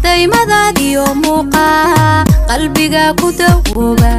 daymadaadiyo muuqaa qalbiga ku dawooba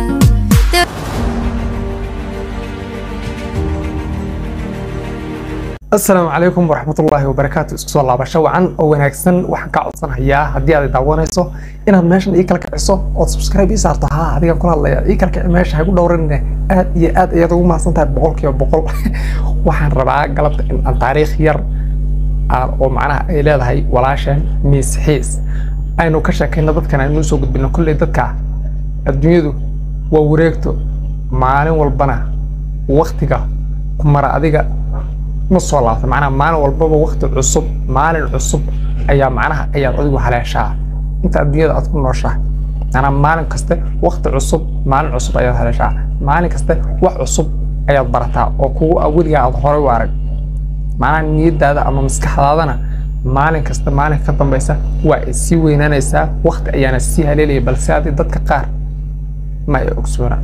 asalaamu calaykum waraxmatullaahi wabarakaatu isku soo laabasho wacan oo wanaagsan waxaan kaa codsanayaa haddii aad daawanayso inaad meeshan ii kala kiciso ood subscribe ii saarto haa adigan kula hadlaya ii kala kici meesha hagu dhowranine aad iyo aad ayaad ugu mahadsan tahay boqolkiiba boqol waxaan rabaa galabta in aan taariikh yar aan oo macnaha ay leedahay walaasheen miis xiis aynu ka sheekayno dadkan aynu soo gudbino kolley dadka adduunyadu waa wareegto maalin walbana waktiga ku mara adiga ma soo laabta macnaha maalin walbaba wakti cusub maalin cusub ayaa macnaha ayaad adigu haleeshaa inta adduunyada aad ku nooshahay macnaha maalin kaste wakti cusub maalin cusub ayaad haleeshaa maalin kaste wax cusub ayaad barataa oo kugu weligaa aad horay u arag macnaha niyadaada ama maskaxdaadana maalin kasta maalin ka dambaysa waa ay sii weynaanaysaa wakti ayaana sii haleelaya balse adi dadka qaar ma ay ogsoona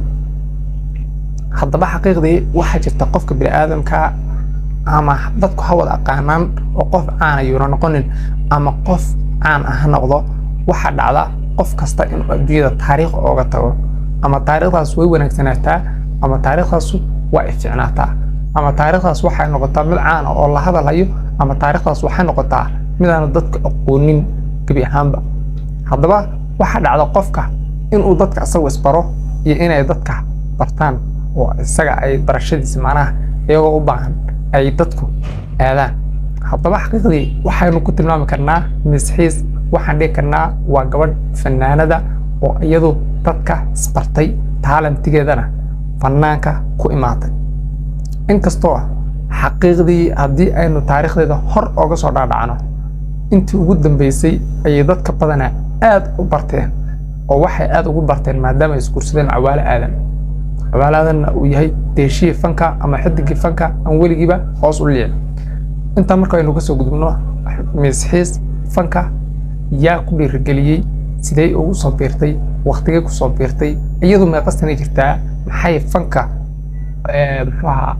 haddaba xaqiiqdii waxaa jirta qofka bini'aadamka ama dadku ha wada aqaanaan oo qof caan ayuuna noqonin ama qof caan ah ha noqdo waxaa dhacda qof kasta inuu adduunyada taariikh ooga tago ama taariikhdaas way wanaagsanaataa ama taariikhdaas waa ay ficnaataa ama taariikhdaas waxay noqotaa mid caan ah oo la hadalhayo ama taariikhdaas waxay noqotaa midaanu dadka aqoonin gebi ahaanba haddaba waxaa dhacda qofka inuu dadka asagu isbaro iyo inay dadka bartaan oo isaga ay barashadiisa macnaha iyagoo u baahan ay dadku aadaan haddaba xaqiiqdii waxaynu ku tilmaami karnaa misxiis waxaan dhihi karnaa waa gabadh fanaanada oo iyadu dadka isbartay taalantigeedana fanaanka ku imaatay inkastoo xaqiiqdii haddii aynu taariikhdeeda hor oga soo dhaadhacno intii ugu dambeysay ayay dadka badana aad u barteen oo waxay aad ugu barteen maadaama ay isguursadeen cawaalo aadan cawaaladanna uu yahay deeshihii fanka ama xidigii fanka aan weligiiba hoos u liicin intaa marka aynu kasoo gudubno misxiis fanka yaa ku dhiirigeliyey sidee ugu soo biirtay waktigay ku soo biirtay iyadu meeqastanay jirtaa maxay fanka muxuu ahaa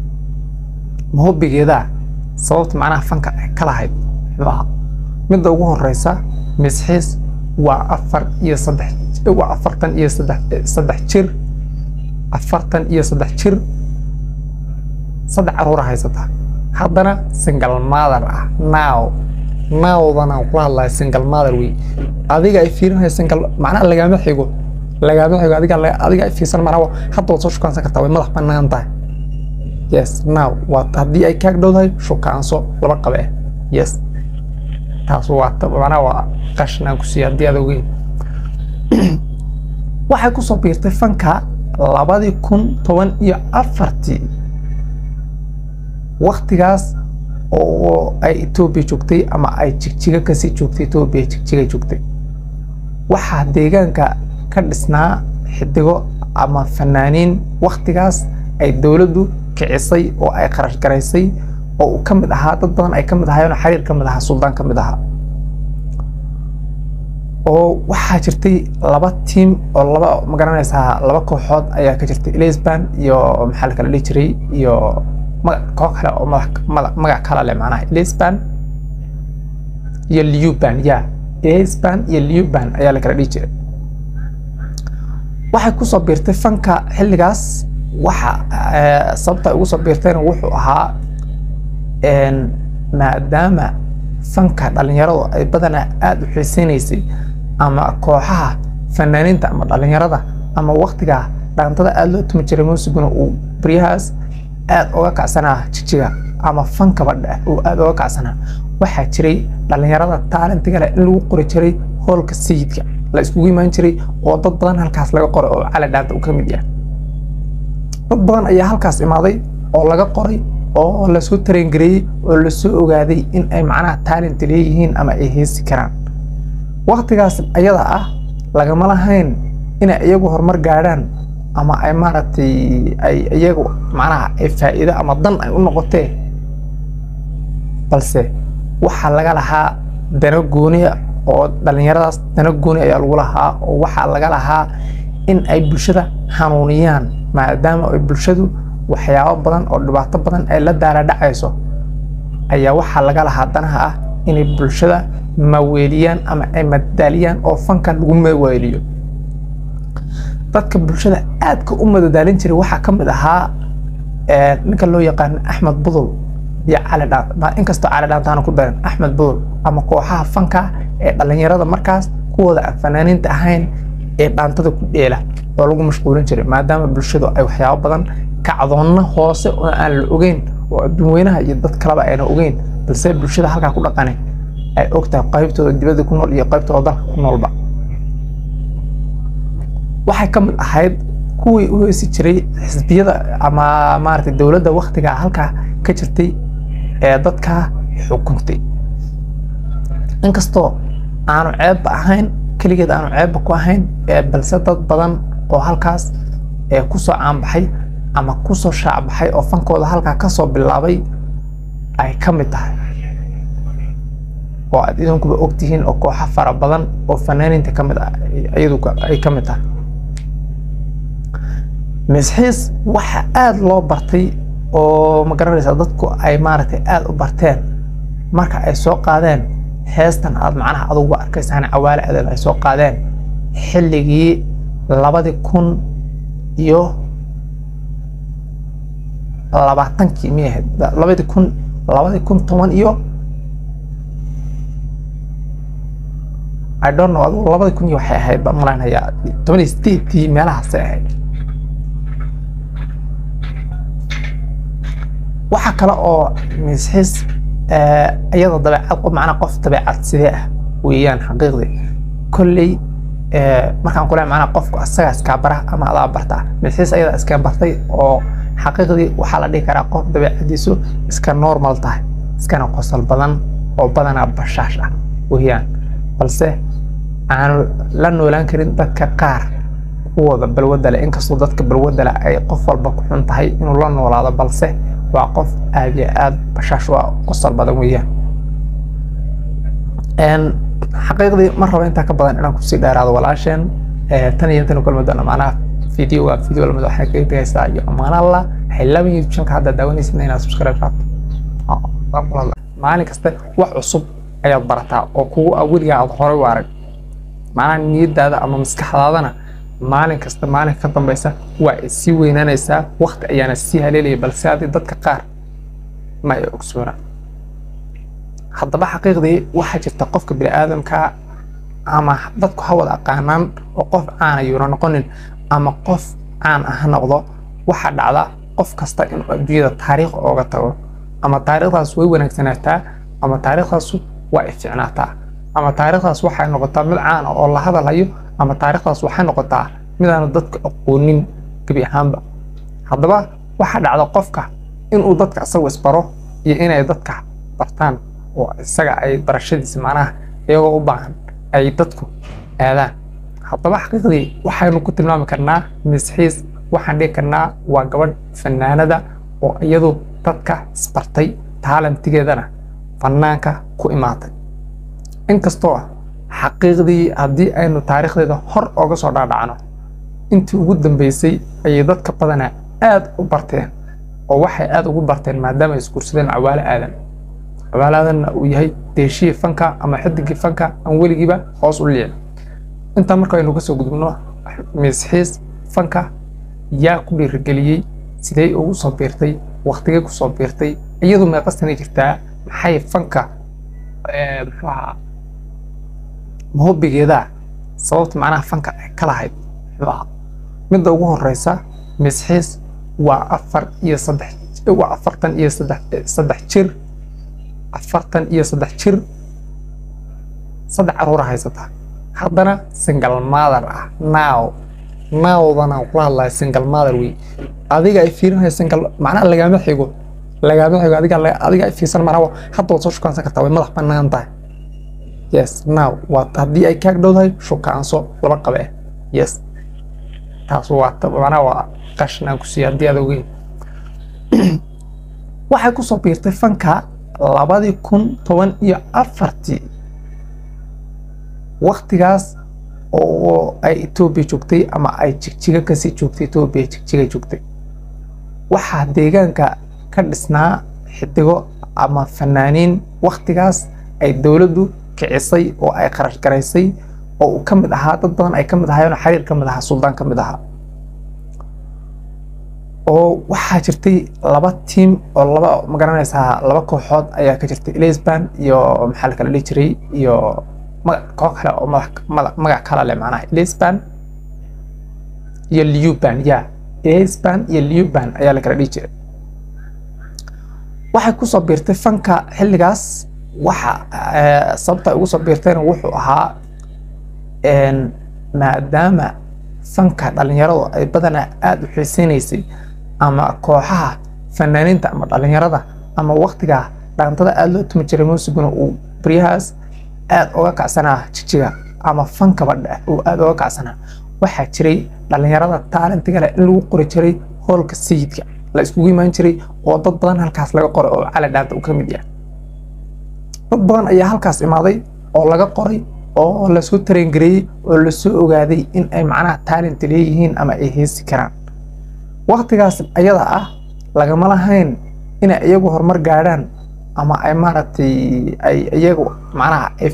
mahobigeeda sababta macnaha fanka ay ka lahayd muxuu ahaa midda ugu horeysa misxiis waa afar iyo saddex waa afartan iyo saddex saddex jir afartan iyo saddex jir saddex caruura haysata haddana single mother ah now nowdana kula hadlaya single mother wey adiga ay fiirinaya single macnaha lagama xigo lagama xigo adiga adiga ay fiirsan macnaha hadda waad soo shukaansan kartaa way madax bannaan tahay yes now waa haddii ay kaag dhowdahay shukaanso laba qabe ah yes taas waa macnaha waa qashin aan ku siiya haddii aad ogeyn waxay ku soo biirtay fanka labadii kun toban iyo afartii waktigaas oo ay etoobiya joogtay ama ay jigjiga kasii joogtay etoobiya jigjiga joogtay waxaa deegaanka ka dhisnaa xidigo ama fanaaniin waktigaas ay dowladdu kicisay oo ay kharash garaysay oo uu ka mid ahaa dad badan ay ka mid ahaayeen xariir ka mid ahaa suldaan ka mid ahaa oo waxaa jirtay laba tiim oo laba magaranaysaa laba kooxood ayaa ka jirtay lisban iyo maxaa la kala dhihi jiray iyo koox kale oo magac kala leh macnaha lisban iyo liuban ya lisban iyo liuban ayaa la kala dhihi jiray waxay kusoo biirtay fanka xilligaas waxa sababta ay ugu soo biirtayna wuxuu ahaa maadaama fanka dhalinyaradu ay badanaa aada u xiiseynaysay ama kooxaha fanaaniinta ama dhalinyarada ama waktiga dhaantada aada loo tumi jiray muusiguna uu baryahaas aada uga kacsanaa jijiga ama fankaba uu aada uga kacsanaa waxaa jiray dhalinyarada taalantiga leh in lagu qori jiray hoolka sayidka la iskugu imaan jiray oo dad badan halkaas laga qoray oo cali dhaanta uu ka mid yahay dad badan ayaa halkaas imaaday oo laga qoray oo lasoo tarengareeyey oo lasoo ogaaday in ay macnaha taalent leeyihiin ama ay heesi karaan waktigaas ayada ah lagama lahayn inay iyagu horumar gaadhaan ama ay maaragtay ay iyagu macnaha ay faa'iido ama dan ay u noqotee balse waxaa laga lahaa dano gooniya oo dhallinyaradaas dano gooni ayaa lagu lahaa oo waxaa laga lahaa in ay bulshada hanuuniyaan maadaama ay bulshadu waxyaabo badan oo dhibaato badan ay la daala dhacayso ayaa waxaa laga lahaa danaha ah inay bulshada maweeliyaan ama ay madadaaliyaan oo fanka lagu maweeliyo dadka bulshada aadka u madadaalin jiray waxaa ka mid ahaa ee, ninka loo yaqaano axmed budul iyo cali dhaan inkastoo cali dhaantaana ku daran axmed budul ama kooxaha fanka ee dhalinyarada markaas kuwooda aan fanaaniinta ahayn ee dhaantada ku dheela oo lagu mashquulin jiray maadaama bulshadu ay waxyaabo badan kacdoonna hoose oo aan la ogeyn oo adduunweynaha iyo dad kaleba ayna ogeyn balse bulshada halkaa ku dhaqanay ay ogtahay qaybtooda dibadda ku nool iyo qaybtooda dalka ku noolba waxay ka mid ahayd kuwii u heesi jiray xisbiyada ama maaragtay dowladda waktiga halkaa ka jirtay ee dadka xukuntay inkastoo aanu ceebba ahayn keligeed aanu ceebba ku ahayn ee balse dad badan oo halkaas ee kusoo caanbaxay ama kusoo shaacbaxay oo fankooda halkaa kasoo bilaabay ay ka mid tahay oo aad idinkuba ogtihiin oo kooxo fara badan oo fanaaniinta ka mid ah iyadu ay ka mid tahay misxiis waxa aada loo bartay oo ma garanaysaa dadku ay maaragtay aada u barteen marka ay soo qaadeen heestan aad macnaha adugu arkaysaan cawaale adeed ay soo qaadeen xilligii labadii kun iyo labaatankii miyay ahayd labadii kun labadii kun toban iyo I don't know adigu labadii kun iyo waxay ahayd baan malaynayaa toban iyo sideedkii meelahaasay ahayd waxaa kale oo misxiis iyada dabeecad macnaa qof dabeecad sidee ah weeyaan xaqiiqdii kolley markaan kule macnaa qofku asagaa iskaa bara ama adaa bartaa misxiis ayada iskaa bartay oo xaqiiqdii waxaa la dhihi karaa qof dabeecadiisu iska normal tahay iskana qosol badan oo badanaa bashaash ah weeyaan balse aanu la noolaan karin dadka qaar kuwooda balwadda leh inkastoo dadka balwadda leh ay qof walba ku xun tahay inuu la noolaado balse waa qof aad iyo aad bashaash u ah qosol badan weeyaan xaqiiqdii ma rabo intaa ka badan inaan kusii dheeraado walaasheen tan iyo intan kulmi doona macnaha videoga video lamid waxay kaga tagaysaa iyo ammaan alla waxay laba youtube channelka hadda daawanaysid inaad subscribe raabto maalin kasta wax cusub ayaad barataa oo kugu ah weligaa aad horey u arag macnaha niyadaada ama maskaxdaadana maalin kasta maalin ka dambeysa waa ay sii weynaanaysaa waqti ayaana sii haleelaya balse haddii dadka qaar ma ay ogsoona haddaba xaqiiqdii waxaa jirta qofka bini'aadamka ama dadku ha wada aqaanaan oo qof caan ayuuna noqonin ama qof caan ah ha noqdo waxaa dhacda qof kasta inuu adduunyada taariikh ooga tago ama taariikhdaas way wanaagsanaataa ama taariikhdaas waa ificnaataa ama taariikhdaas waxay noqotaa mid caan ah oo la hadalhayo ama taariikhdaas waxay noqotaa midaanu dadka aqoonin gebi ahaanba haddaba waxaa dhacda qofka inuu dadka asagu isbaro iyo inay dadka bartaan oo isaga ay barashadiisa macnaha iyagoo u baahan ay dadku aadaan haddaba xaqiiqdii waxaynu ku tilmaami karnaa misxiis waxaan dhihi karnaa waa gabadh fanaanada oo iyadu dadka isbartay taalantigeedana fanaanka ku imaatay inkastoo xaqiiqdii haddii aynu taariikhdeeda hor oga soo dhaadhacno intii ugu dambeysay ayay dadka badanaa aad u barteen oo waxay aad ugu barteen maadaama ay isguursadeen cawaale aadan cawaale aadanna uu yahay deeshihii fanka ama xidigii fanka aan weligiiba hoos u liicin intaa marka aynu kasoo gudubno misxiis fanka yaa ku dhiirigeliyey sidee ugu soo biirtay waktigay kusoo biirtay iyadu meeqa sanay jirtaa maxay fanka muxuu ahaa mahobigeeda sababta macnaha fanka ay ka lahayd muxuu ahaa midda ugu horeysa misxiis waa afar iyo saddex waa afartan iyo saddex saddex jir afartan iyo saddex jir saddex caruura haysata haddana single mother ah now nowdana kula hadlaya single mother wey adiga ay fiirinaya single macnaha lagama xigo lagama xigo adiga adiga ay fiirsan macnaha hadda waad soo shukaansan kartaa way madax bannaan tahay yes now waa haddii ay kaag dhowdahay shukaanso laba qabe ah yes taas waa macnaha waa qashin aan ku siiya haddii aad ogeyn waxay kusoo biirtay fanka labadii kun toban iyo afartii waktigaas oo ay etoobiya joogtay ama ay jigjiga kasii joogtay etoobiya jigjiga joogtay waxaa deegaanka ka dhisnaa xidigo ama fanaaniin waktigaas ay dowladdu kicisay oo ay kharash garaysay oo uu ka mid ahaa dad badan ay ka mid ahaayeen oo xiriir ka mid ahaa suldaan ka mid ahaa oo waxaa jirtay laba tiim oo laba magaranaysaa laba kooxood ayaa ka jirtay lisban iyo maxaa la kala dhihi jiray iyo magac koox kale oo madax mada- magac kala leh macnaha lisban iyo liuban ya lisban iyo liuban ayaa la kala dhihi jiray waxay kusoo biirtay fanka xilligaas waxa eh, sababta ay ugu soo biirtayna wuxuu ahaa een, maadaama fanka dhalinyaradu ay badanaa aada u xiiseynaysay ama kooxaha fanaaniinta ama dhalinyarada ama waktiga dhaantada aada loo tumi jiray muusiguna uu baryahaas aada uga kacsanaa jijiga ama fankaba dheh uu aada uga kacsanaa waxaa jiray dhalinyarada taalentiga leh in lagu qori jiray hoolka sayidka la iskugu imaan jiray oo dad badan halkaas laga qoray oo cali dhaanta uu ka mid yahay dad badan ayaa halkaas imaaday oo laga qoray oo lasoo tarengareeyey oo lasoo ogaaday in ay macnaha talent leeyihiin ama ay heesi karaan waktigaas ayada ah lagama lahayn inay iyagu horumar gaadhaan ama ay maaragtay ay iyagu macnaha ay